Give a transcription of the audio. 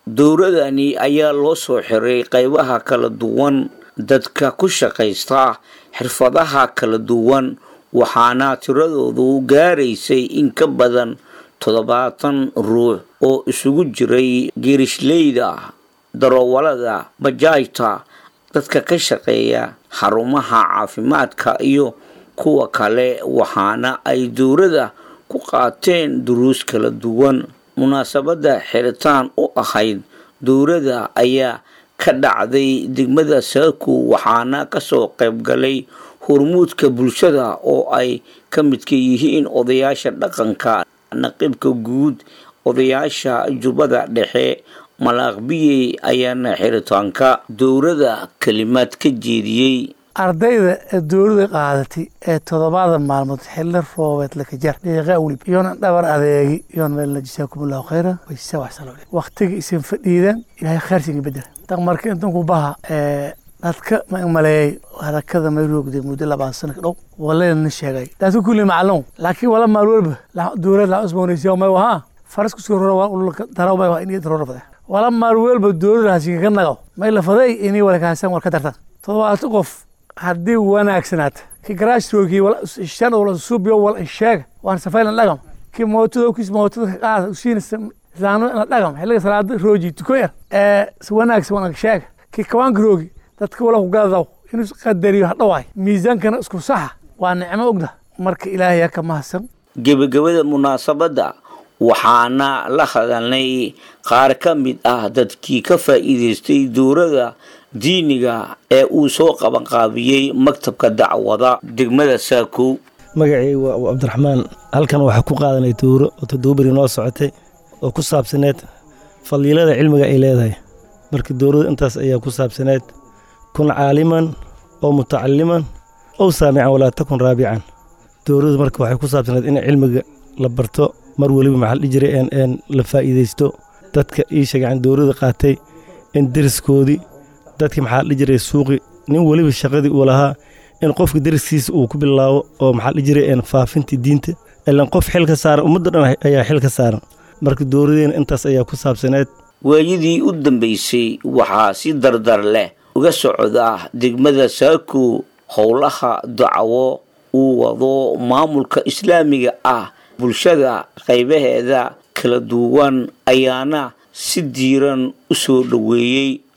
dowladani ayaa loo soo xiray qaybaha kala duwan dadka ku shaqaysta xirfadaha kala duwan waxaana tiradoodu gaaraysay in ka badan toddobaatan ruux oo isugu jiray geerishleyda daroowalada bajaajta dadka ka shaqeeya xarumaha caafimaadka iyo kuwa kale waxaana ay dowladda ku qaateen duruus kala duwan munaasabadda xiritaan u ahayd dowladda ayaa ka dhacday degmada saaku waxaana kasoo qayb galay hormuudka bulshada oo ay ka midka yihiin odayaasha dhaqanka naqibka guud odayaasha jubbada dhexe malaaqbiyey ayaana xiritaanka dowladda kelimaad ka jeediyey ardayda ee dowlada qaadatay ee toddobaada maalmood xilli roobeed lakajar dhiiqa welib iyoona dhabar adeegi iyoona meelna jasaakumullahu khayra waysa waxsalo waqtiga isin fadhiidan ilaahay khayrsiga bedel marka intanku baha dadka ma maleeyay harakada may roogday muddo labaatan sano ka dhow walayna sheegay dadka kulli macalum laakiin wala maal walba dowlad la cusboonaysiya may wahaa faras kusoo rora waa ulka daraw may waa inii darora fade wala maal walba dowlad hasiga ka nagaw may la faday inii wala kaasan war ka dartan toddobaatan qof haddii wanaagsanaata ki garaashroogii shan wala suubyo wala sheega waan safaylan dhagam ki mootada kis mootada ka qaada usiina islaamnimo ina dhagam xilliga salaada rooji tuko yar ee wanaagsan wanaag sheega ki kawaanka roogi dadka wala ku gadaw inuu qadariyo hadhawaay miisaankana isku saxa waa nicmo ogda marka ilaahay ka mahadsan gebagabada munaasabadda waxaana la hadalnay qaar ka mid ah dadkii ka faa'iidaystay dowladda diiniga ee uu soo qabanqaabiyey maktabka dacwada degmada saakow magacii waa cabdiraxmaan halkan waxaa ku qaadanay dowro oo todobaberi noo socotay oo ku saabsaneed faliilada cilmiga ay leedahay marka dowladdu intaas ayaa ku saabsaneed kun caaliman oo mutacaliman ow saamican walaa takun raabican dowladdu marka waxay ku saabsaneed in cilmiga la barto mar weliba maxaa la dhihi jiray een la faa'iidaysto dadka ii sheegacan dowladda qaatay in deriskoodii dadkii maxaa la dhihi jiray suuqi nin weliba shaqadii uu lahaa in qofka deriskiisa uu ku bilaabo oo maxaa la dhihi jiray een faafintii diinta ilan qof xil ka saaran ummadda dhan ayaa xil ka saaran marka dowladeena intaas ayaa ku saabsaneed waayadii u dambaysay waxaa si dardar leh uga socda degmada saako howlaha dacwo uu wado maamulka islaamiga ah bulshada qaybaheeda kala duwan ayaana si diiran u soo dhoweeyey